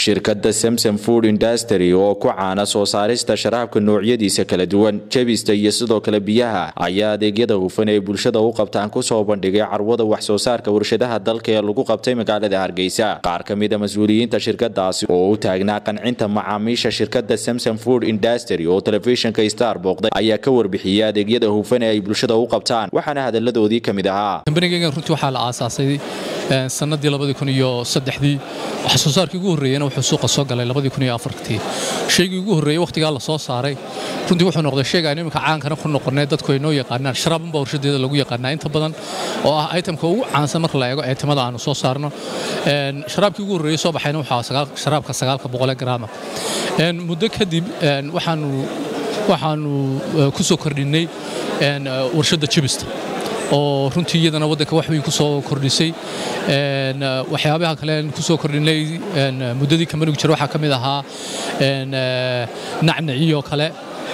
shirkadda samsom food industry oo ku caana soo saarista sharaabka noocyadiisa kala duwan jebista iyo sidoo kale biyaha ayaa adeegyada hufan ee bulshada u qabtaan kusoo bandhigay carwada wax soo saarka warshadaha dalka ee lagu qabtay magaalada hargeysa qaar ka mida mas-uuliyiinta shirkadaasi oo u taagnaa qancinta macaamiisha shirkadda samsom food industry oo telefishinka star booqday ayaa ka warbixiyey adeegyada hufan ee ay bulshada u qabtaan waxaana hadaladoodii ka mid ahaa kambanigaygan runtii waxaa la aasaasay sanadii labadii kun iyo saddexdii wax soo saarkii ugu horreeyena wuxuu suuqa soo galay labadii kun iyo afartii shaygii ugu horreeyey wakhtigaa la soo saaray runtii wuxuu noqday shayga aan iminka caankana ku noqonay dadku ay noo yaqaanaan sharaabunbaa warshadeeda lagu yaqaanaa inta badan oo ah itemka ugu caansan marka la eego eetimada aanu soo saarno sharaabkii ugu horreeyey soo baxayna waxaa sharaabka sagaalka boqole garaama muddo kadib waxaanu waxaanu ku soo kordhinnay warshadda jibista oo runtii iyadana waddanka wax weyn ku soo kordhisay waxyaabaha kale ku soo kordhinay muddadii kambanigu jira waxaa ka mid ahaa nacnaciyoo kale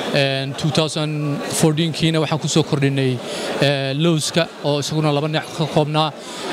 2014kiina waxaan ku soo kordhinay lowska oo isaguna laba neec ka koobnaa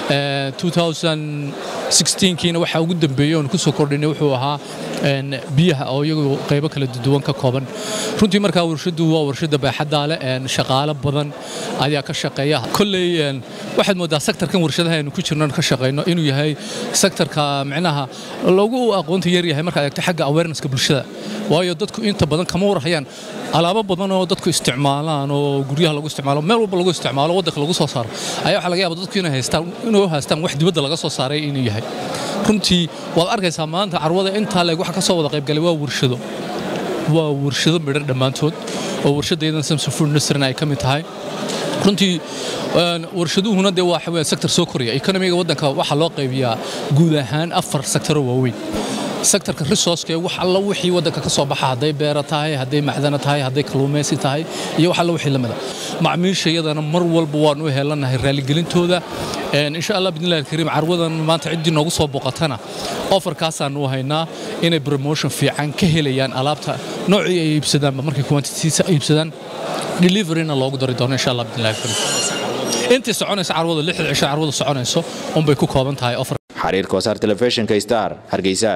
2016kiina waxaa ugu dambeeyey oon ku soo kordhinay wuxuu ahaa biyaha oo iyagu qaybo kala duwan ka kooban runtii markaa warshaddu waa warshadda baaxaddaa leh shaqaalo badan ayaa ka shaqeeya kolley waxaad mooddaa sektarkan warshadaha aynu ku jirno ka shaqayno inuu yahay sektarka micnaha lagu aqoonta yar yahay markaad eegto xagga awarenesska bulshada waayo dadku inta badan kama warhayaan alaabo badan oo dadku isticmaalaan oo guryaha lagu isticmaalo meel walba lagu isticmaalo waddanka lagu soo saaro ayaa waxaa laga yaaba dadku inay haystaan inuu haystaan wax dibadda laga soo saaray inuu yahay runtii waad arkaysaa maanta carwada intaa leeg waxa ka soo wada qaybgalay waa warshado waa warshado midhan dhammaantood oo warshadaydan samson food industryna ay ka mid tahay runtii warshaduhuna dee waa xaween sektor soo koraya ekonomiga waddanka waxaa loo qaybiyaa guud ahaan afar sektaroo waaweyn sektarka resourceka wax alla wixii waddanka ka soo baxa hadday beera tahay hadday macdana tahay hadday kalluumaysi tahay iyo wax alla wixii lamida macmiisha iyadana mar walba waan u heelanahay raaligelintooda insha allah bidnillahi alkariim carwadan maanta ciddii noogu soo boqotana ofarkaasaanu haynaa inay promotion fiican ka helayaan alaabta noocii ay iibsadaanba markay quantitiisa iibsadaan deliveryna loogu dari doono insha allah bidnillahi alkariim intii soconaysa carwada lixda cisho carwada soconayso unbay ku kooban tahay ofar xariirka wasaar telefishinka star hargeysa